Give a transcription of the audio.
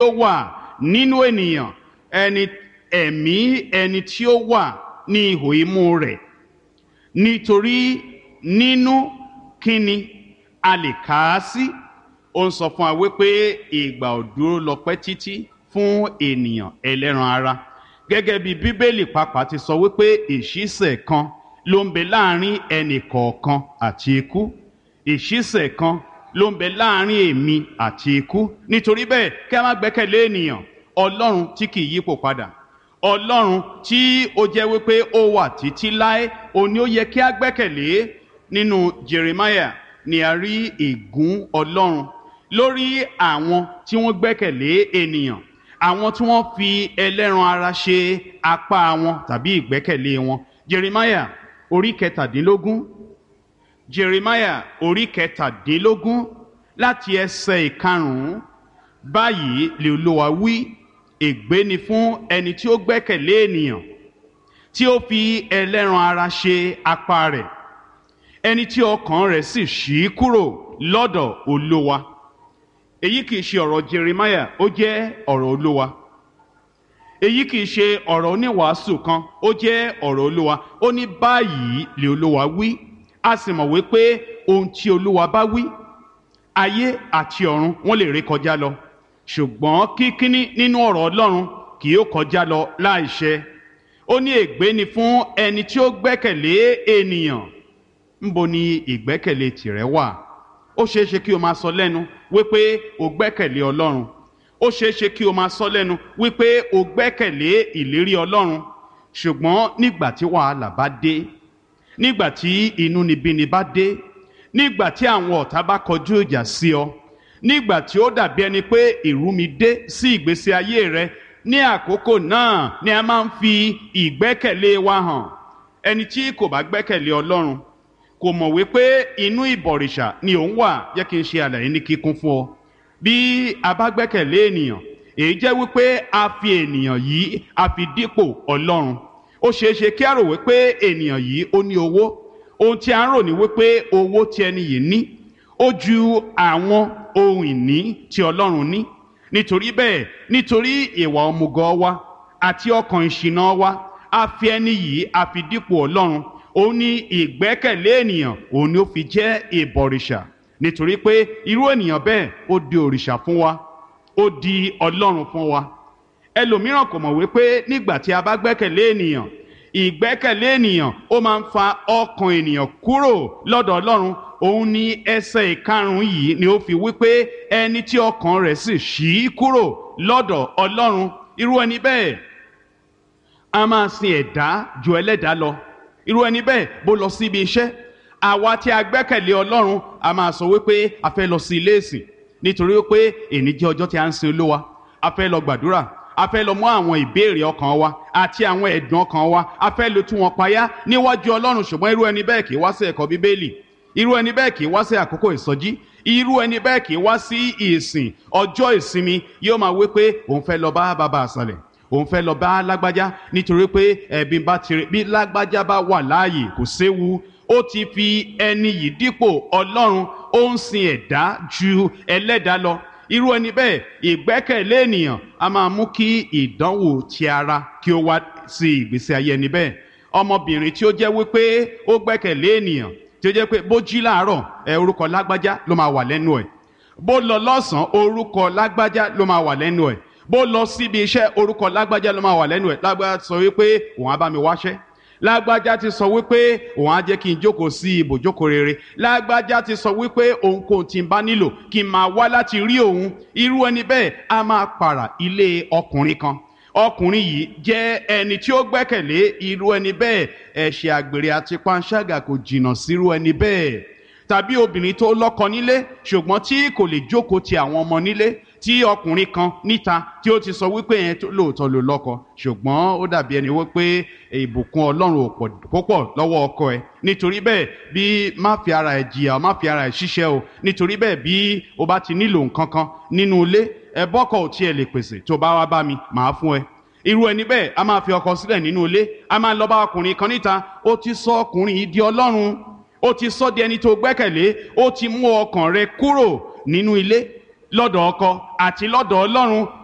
ó wà nínú ènìyàn ẹni ẹ̀mí ẹni tí ó wà ní ihò imú rẹ̀ nítorí nínú kíni a lè kà á sí ó ń sọ fún wa wípé ìgbà ò dúró lọ pẹ́ títí fún ènìyàn ẹlẹ́ran ara gẹ́gẹ́ bí bíbélì pàápàá ti sọ wípé ìṣísẹ̀ kan ló ń bẹ láàrin ẹnì kọ̀ọ̀kan àti ikú ìṣísẹ̀ kan ló ń bẹ láàrin èmi àti ikú nítorí bẹ́ẹ̀ kí a má gbẹ́kẹ̀lé ènìyàn ọlọ́run tí kì í yípo padà ọlọ́run tí ó jẹ́ wípé ó wà títí láé òun ni ó yẹ kí a gbẹ́kẹ̀lé nínú jeremiah ni a rí ègún ọlọ́run lórí àwọn tí wọ́n gbẹ́kẹ̀lé ènìyàn àwọn tí wọ́n fi ẹlẹ́ran ara ṣe apá wọn tàbí ìgbẹ́kẹ̀lé wọn jeremiah orí kẹtàdínlógún jeremiah orí kẹtàdínlógún láti ẹsẹ̀ ìkarùn-ún báyìí lè olúwa wí ègbé ni fún ẹni tí ó gbẹ́kẹ̀lé ènìyàn tí ó fi ẹlẹ́ran ara ṣe apá rẹ̀ ẹni tí ọkàn rẹ̀ sì ṣí kúrò lọ́dọ̀ olúwa èyí kì í ṣe ọ̀rọ̀ jeremiah ó jẹ́ ọ̀rọ̀ olúwa èyí kì í ṣe ọ̀rọ̀ oníwàásù kan ó jẹ́ ọ̀rọ̀ olúwa ó ní báyìí lè olúwa wí a sì mọ̀ wípé ohun tí olúwa bá wí ayé àti ọ̀run wọ́n lè ré kọjá lọ ṣùgbọ́n kíkíní nínú ọ̀rọ̀ ọlọ́run kì yóò kọjá lọ láìṣẹ ó ní ègbé ni fún ẹni tí ó gbẹ́kẹ̀lé ènìyàn ńbo ni ìgbẹ́kẹ̀lé tìrẹ wà ó ṣeé ṣe kí o máa sọ lẹ́nu wípé o gbẹ́kẹ̀lé ọlọ́run ó ṣeé ṣe kí o máa sọ lẹ́nu wípé o gbẹ́kẹ̀lé ìlérí ọlọ́run ṣùgbọ́n nígbà tí wàhálà bá dé nígbà tí inúnibíni bá dé nígbà tí àwọn ọ̀tá bá kọjú ìjà sí ọ nígbà tí ó dàbí ẹni pé ìrúmi dé sí ìgbésí ayé rẹ ní àkókò náà ni a máa ń fi ìgbẹ́kẹ̀lé wa hàn ẹni tí kò bá gbẹ́kẹ̀lé ọlọ́run kò mọ̀ wípé inú ìbọ̀rìṣà ni òun wà jẹ́ kí n ṣe àlàyé ní kíkún fún ọ bí a bá gbẹ́kẹ̀lé ènìyàn èyí jẹ́ wípé a fi ènìyàn yìí a fi dípò ọlọ́run ó ṣeé ṣe kí a rò wípé ènìyàn yìí ó ní owó ohun tí a ń rò ní wípé owó tí ẹni yìí ní ó ju àwọn ohun ìní tí ọlọ́run ní nítorí bẹ́ẹ̀ nítorí ìwà ọmùgọ̀ wa àti ọkàn ìṣìnà wa a fi ẹni yìí a fi dípò ọlọ́run òun ní ìgbẹ́kẹ̀lé ènìyàn òun ni ó fi jẹ́ ìbọ̀rìṣà nítorí pé irú ènìyàn bẹ́ẹ̀ ó di òrìṣà fún wa ó di ọlọ́run fún wa ẹlòmíràn kò mọ̀ wípé nígbà tí a bá gbẹ́kẹ̀lé ènìyàn ìgbẹ́kẹ̀lé ènìyàn ó máa ń fa ọkàn ènìyàn kúrò lọ́dọ̀ ọlọ́run òun ní ẹsẹ̀ ìkarùn-ún yìí ni ó fi wípé ẹni tí ọkàn rẹ̀ sì ṣí kúrò lọ́dọ̀ ọlọ́run irú ẹni bẹ́ẹ̀ a máa sin ẹ̀dá ju ẹlẹ́dàá lọ irú ẹni bẹ́ẹ̀ bó lọ sí ibi iṣẹ́ àwa tí a gbẹ́kẹ̀lé ọlọ́run a máa sọ wípé a fẹ́ lọ sí ilé ìsìn nítorí wípé èní jẹ́ ọjọ́ tí a ń sin olúwa a fẹ́ lọ gbàdúrà a fẹ́ lọ mú àwọn ìbéèrè ọkàn wa àti àwọn ẹ̀dùn ọkàn wa a fẹ́ lọ tú wọn payá níwájú ọlọ́run ṣùgbọ́n irú ẹni bẹ́ẹ̀ kì í wá sí ẹ̀kọ́ bíbélì irú ẹni bẹ́ẹ̀ kì í wá sí àkókò ìsọjí irú ẹni bẹ́ẹ̀ kì í wá sí ìsìn ọjọ́ ìsinmi yóò máa wí pé òun fẹ́ lọ bá bàbá àṣàlẹ̀ òun fẹ́ lọ bá lágbájá nítorí pé ẹ̀bí bá tirẹ̀ bí lágbájá bá wà láàyè kò séwu ó ti fi ẹni yìí dípò ọlọ́run ó ń sin ẹ̀dá ju ẹlẹ́dàá lọ irú ẹni bẹ́ẹ̀ ìgbẹ́kẹ̀lé ènìyàn a máa mú kí ìdánwò ti ara kí ó wá sí ìgbésí ayé ẹni bẹ́ẹ̀ ọmọbìnrin tí ó jẹ́ wípé ó gbẹ́kẹ̀lé ènìyàn tí ó jẹ́ pé bó jí láàárọ̀ ẹ orúkọ lágbájá ló máa wà lẹ́nu ẹ̀ bó lọ lọ́sàn-án orúkọ lágbájá ló máa wà lẹ́nu ẹ̀ bó lọ síbi iṣẹ́ orúkọ lágbájá ló máa wà lẹ́nu ẹ̀ lágbájá sọ wípé òun á bá mi wáṣẹ́ lágbájá ti sọ wípé òun á jẹ́ kí n jókòó sí ibòjókòó rere lágbájá ti sọ wípé òun kò tí ń bá nílò kí n máa wá láti rí òun irú ẹni bẹ́ẹ̀ á máa pààrà ilé ọkùnrin kan ọkùnrin yìí jẹ́ ẹni tí ó gbẹ́kẹ̀lé irú ẹni bẹ́ẹ̀ ẹ̀ṣẹ̀ àgbèrè àti panṣágà kò jìnnà sírú ẹni bẹ́ẹ̀ tàbí obìnrin tó lọ́kọ nílé ṣùgbọ́n tí kò lè jókòó ti àwọn ọmọ nílé tí ọkùnrin kan níta tí ó ti sọ wípé yẹn lóòótọ́ ló lọ́kọ ṣùgbọ́n ó dàbí ẹni wípé ìbùkún ọlọ́run ò pọ̀ púpọ̀ lọ́wọ́ ọkọ ẹ̀ nítorí bẹ́ẹ̀ bí má fi ara ẹ̀ jìyà má fi ara ẹ̀ ṣiṣẹ́ o nítorí bẹ́ẹ̀ bí o bá ti nílò nǹkan kan nínú ilé ẹ bọ́kọ̀ ò tiẹ̀ lè pèsè tó bá wá bá mi màá fún ẹ irú ẹni bẹ́ẹ̀ a máa fi ọkọ sílẹ̀ nínú ilé a máa lọ bá ọkùnrin kan níta ó ti sọ ọkùnrin yìí di ọlọ́run ó ti sọ di ẹni tó gbẹ́kẹ̀lé ó ti mú ọkàn rẹ kúrò nínú ilé lọ́dọ̀ ọkọ àti lọ́dọ̀ ọlọ́run